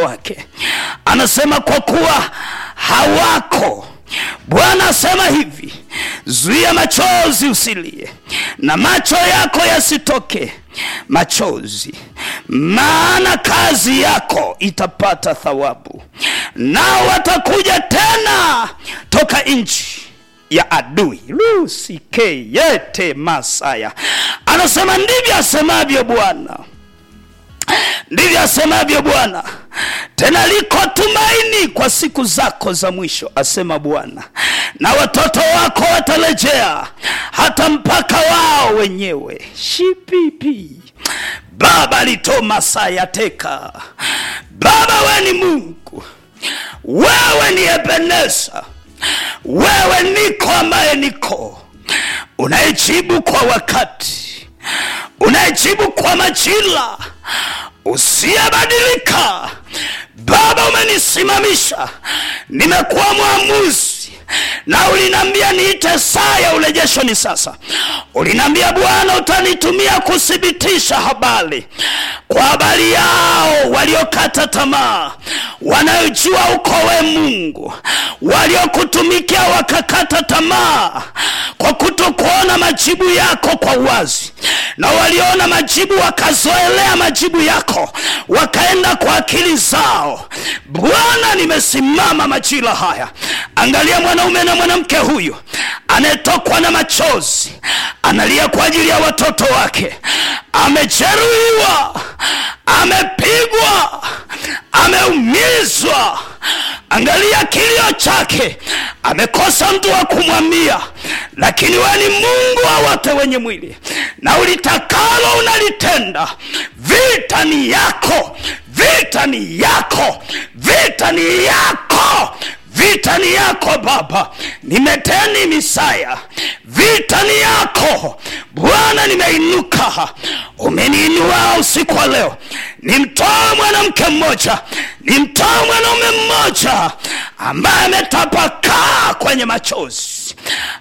wake anasema kwa kuwa hawako bwana asema hivi zuia machozi usilie na macho yako yasitoke machozi maana kazi yako itapata thawabu nao watakuja tena toka nchi ya adui lusikeyete masaya anasema ndivyo asemavyo bwana ndivyo asemavyo bwana tena liko tumaini kwa siku zako za mwisho asema bwana na watoto wako watarejea hata mpaka wao wenyewe shipipi baba litoma sayateka baba we ni mungu wewe ni ebenesa wewe niko ambaye niko unayejibu kwa wakati unayejibu kwa majira usiyebadilika baba umenisimamisha nimekuwa mwamuzi na uliniambia niite saa ya urejesho ni sasa uliniambia bwana utanitumia kuthibitisha habari kwa habari yao waliokata tamaa wanayojua uko we mungu waliokutumikia wakakata tamaa kwa kutokuona majibu yako kwa uwazi na waliona majibu wakazoelea majibu yako wakaenda kwa akili zao bwana nimesimama majira haya angalia mwanaume na mwanamke huyu anayetokwa na machozi analia kwa ajili ya watoto wake amejeruhiwa amepigwa ameumizwa angalia kilio chake amekosa mtu wa kumwambia lakini we ni mungu wa wote wenye mwili na ulitakalo unalitenda vita ni yako vita ni yako vita ni yako vita ni yako baba nimeteni misaya vita ni yako bwana nimeinuka umeniinua usiku wa leo nimtoa mwanamke mmoja nimtoa mwanaume mmoja ambaye ametapakaa kwenye machozi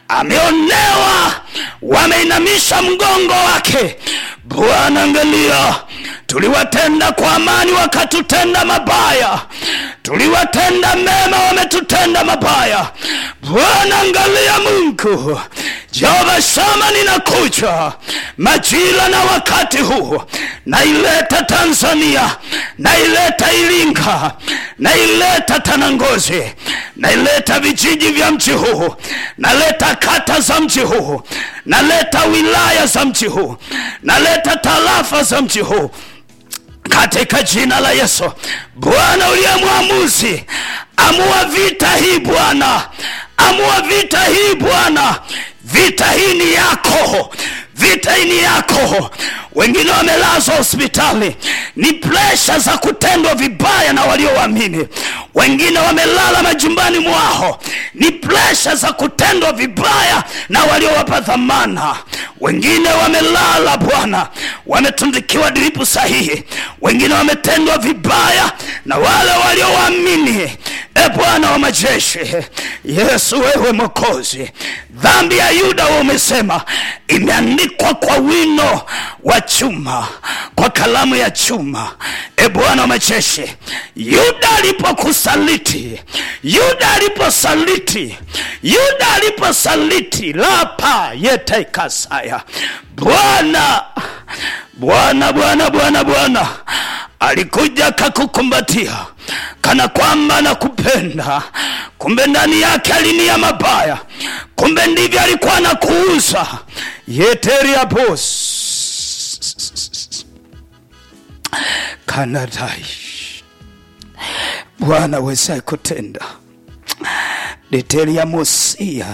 ameonewa wameinamisha mgongo wake bwana angalia tuliwatenda kwa amani wakatutenda mabaya tuliwatenda mema wametutenda mabaya bwana angalia mungu jehova shama ninakuja majira na wakati huu naileta tanzania naileta iringa naileta tanangozi naileta vijiji vya mji huu naleta kata za mji huu naleta wilaya za mji huu naleta tarafa za mji huu katika jina la yesu bwana uliye mwamuzi amua vita hii bwana amua vita hii bwana vita hii ni yako vita hii ni yako wengine wamelazwa hospitali ni presha za kutendwa vibaya na walioamini wengine wamelala majumbani mwao ni presha za kutendwa vibaya na waliowapa dhamana wengine wamelala bwana wametundikiwa diripu sahihi wengine wametendwa vibaya na wale waliowaamini e bwana wa majeshi yesu wewe mokozi dhambi ya yuda wa umesema imeandikwa kwa wino wa chuma kwa kalamu ya chuma e bwana wa majeshi yuda alipokusaliti yuda aliposaliti yuda aliposaliti lapa yetekasaya bwana bwana bwana bwana bwana alikuja kakukumbatia kana kwamba nakupenda kumbe ndani yake alinia mabaya kumbe ndivyo alikuwa na kuuza yeteriabos kanadai bwana wezaye kutenda deteriamosia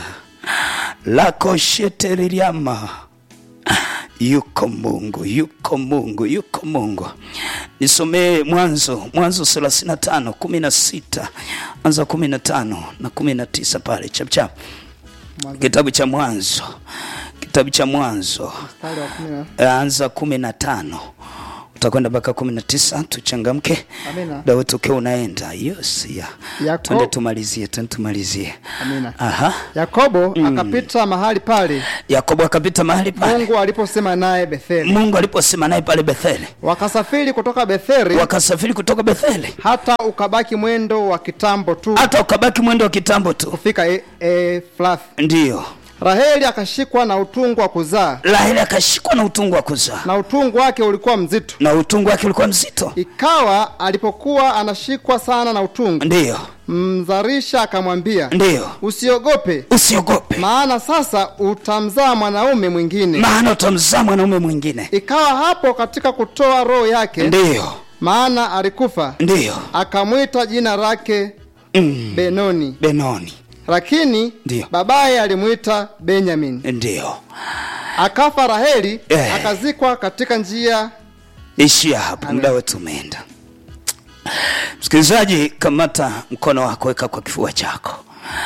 lakosheteriliama yuko mungu yuko mungu yuko mungu nisomee mwanzo mwanzo 35 16 anza 15 na 19 pale chapchap kitabu cha mwanzo kitabu cha mwanzo mstari wa kumi na anza 15 utakwenda mpaka kumi na tisa tuchangamke Amina. muda wetu ukiwa unaenda yes ya Yako- twende tumalizie twende tumalizie Amina. aha Yakobo akapita mahali pale yakobo akapita mahali pale Mungu aliposema naye Betheli. mungu aliposema naye pale betheli Wakasafiri kutoka Betheli wakasafiri kutoka betheli hata ukabaki mwendo wa kitambo tu hata ukabaki mwendo wa kitambo tu kufika e, e, Flathi. ndiyo Raheli akashikwa na utungu wa kuzaa raheli akashikwa na utungu wa kuzaa na utungu wake ulikuwa mzito. na utungu wake ulikuwa mzito Ikawa alipokuwa anashikwa sana na utungu, ndiyo mzarisha akamwambia, ndiyo usiogope, usiogope maana sasa utamzaa mwanaume mwingine. maana utamzaa mwanaume mwingine Ikawa hapo katika kutoa roho yake, ndiyo maana alikufa, ndiyo akamwita jina lake mm. Benoni, benoni lakini Ndiyo. babaye alimwita Benyamin. ndiyo Akafa Raheli, Eh. akazikwa katika njia. ishia hapo muda wetu umeenda msikilizaji kamata mkono wako weka kwa kifua chako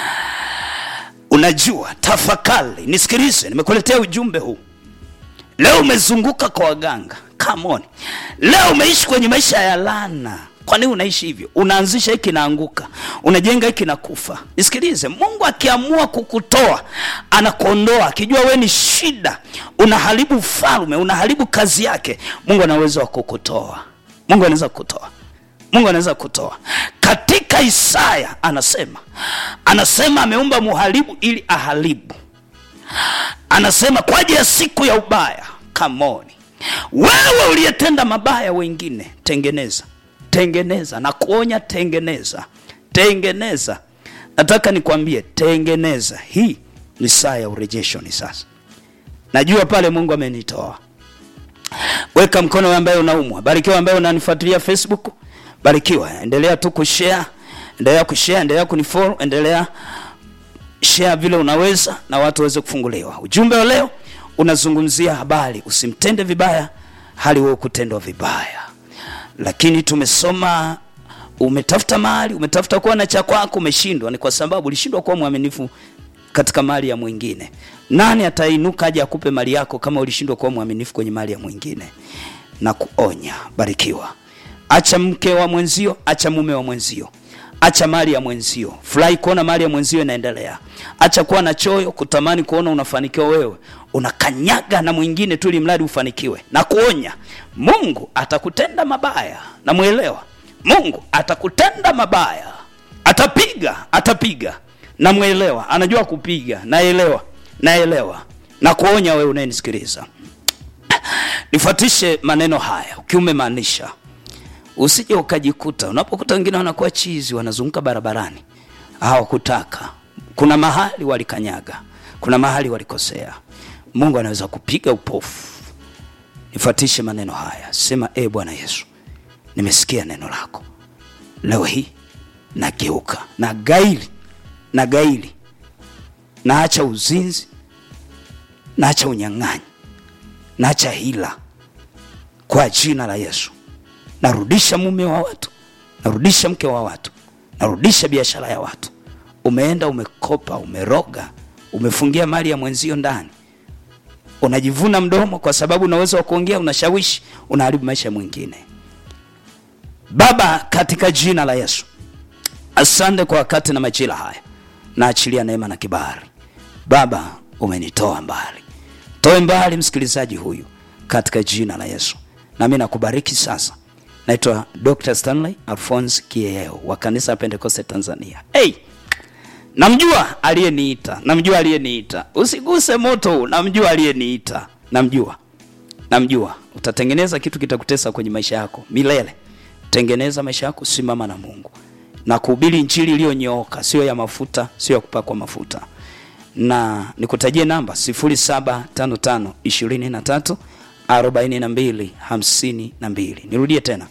unajua tafakari nisikilize nimekuletea ujumbe huu leo umezunguka kwa waganga Come on. leo umeishi kwenye maisha ya lana kwa nini unaishi hivyo unaanzisha hiki naanguka unajenga hiki na kufa nisikilize mungu akiamua kukutoa anakuondoa akijua we ni shida unaharibu ufalme unaharibu kazi yake mungu ana uwezo wa kukutoa mungu anaweza kukutoa mungu anaweza kutoa katika isaya anasema anasema ameumba muharibu ili aharibu anasema kwa ajili ya siku ya ubaya kamoni wewe uliyetenda mabaya wengine tengeneza tengeneza na kuonya tengeneza tengeneza nataka nikwambie tengeneza hii ni saa ya urejesho ni sasa najua pale mungu amenitoa weka mkono wewe ambaye unaumwa barikiwa ambaye unanifuatilia facebook barikiwa endelea tu kushare endelea kushare endelea kunifollow endelea share vile unaweza na watu waweze kufunguliwa ujumbe wa leo unazungumzia habari usimtende vibaya hali wewe kutendwa vibaya lakini tumesoma umetafuta mali umetafuta kuwa na cha kwako umeshindwa ni kwa sababu ulishindwa kuwa mwaminifu katika mali ya mwingine nani atainuka aje akupe mali yako kama ulishindwa kuwa mwaminifu kwenye mali ya mwingine na kuonya barikiwa acha mke wa mwenzio acha mume wa mwenzio acha mali ya mwenzio furahi kuona mali ya mwenzio inaendelea acha kuwa na choyo kutamani kuona unafanikiwa wewe unakanyaga na mwingine tu ili mradi ufanikiwe na kuonya mungu atakutenda mabaya namwelewa mungu atakutenda mabaya atapiga atapiga namwelewa anajua kupiga naelewa naelewa na kuonya wewe unayenisikiliza nifuatishe maneno haya ukiwa umemaanisha usije ukajikuta unapokuta wengine wanakuwa chizi wanazunguka barabarani hawakutaka kuna mahali walikanyaga kuna mahali walikosea mungu anaweza kupiga upofu nifuatishe maneno haya sema e bwana yesu nimesikia neno lako leo hii nageuka na gaili na gaili naacha uzinzi naacha unyang'anyi naacha hila kwa jina la yesu narudisha mume wa watu narudisha mke wa watu narudisha biashara ya watu umeenda umekopa umeroga umefungia mali ya mwenzio ndani unajivuna mdomo kwa sababu unaweza wa kuongea unashawishi unaharibu maisha ya mwingine baba katika jina la yesu asante kwa wakati na majira haya naachilia neema na kibali baba umenitoa mbali toe mbali msikilizaji huyu katika jina la yesu nami nakubariki sasa naitwa dr stanley alphons kieo wa kanisa la pentekoste tanzania hey! namjua aliyeniita namjua aliyeniita usiguse moto huu namjua aliyeniita namjua namjua utatengeneza kitu kitakutesa kwenye maisha yako milele tengeneza maisha yako simama na mungu na kuhubiri injili iliyonyooka sio ya mafuta sio ya kupakwa mafuta na nikutajie namba 0755 23 42 52 nirudie tena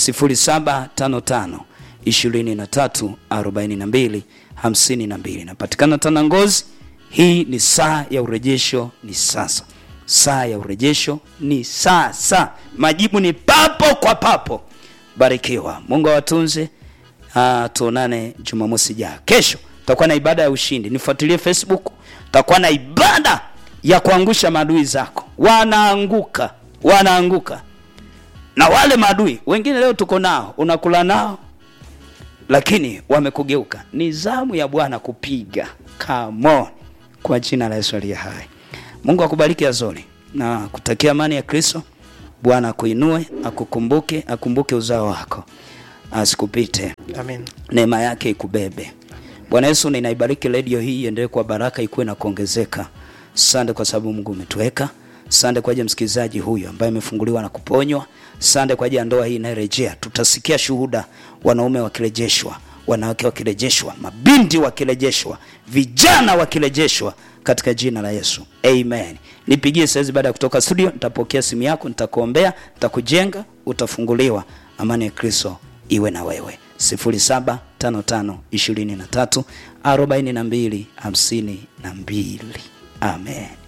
0755 23 42 52 napatikana tana ngozi hii ni saa ya urejesho ni sasa saa ya urejesho ni sasa majibu ni papo kwa papo barikiwa mungu awatunze Ah, tuonane jumamosi jaa kesho tutakuwa na ibada ya ushindi nifuatilie facebook tutakuwa na ibada ya kuangusha maadui zako wanaanguka wanaanguka na wale maadui wengine leo tuko nao unakula nao lakini wamekugeuka ni zamu ya bwana kupiga Come on. kwa jina la yesu aliye hai mungu akubariki azori na kutakia amani ya kristo bwana akuinue akukumbuke akumbuke uzao wako asikupite Amen. neema yake ikubebe bwana yesu ninaibariki redio hii iendelee kwa baraka ikuwe na kuongezeka sande kwa sababu mungu umetuweka sande kwa ajili ya msikilizaji huyu ambaye amefunguliwa na kuponywa sande kwa ajili ya ndoa hii inayorejea tutasikia shuhuda wanaume wakirejeshwa wanawake wakirejeshwa mabinti wakirejeshwa vijana wakirejeshwa katika jina la yesu amen nipigie saizi baada ya kutoka studio nitapokea simu yako nitakuombea nitakujenga utafunguliwa amani ya kristo iwe na wewe 0755234252 amen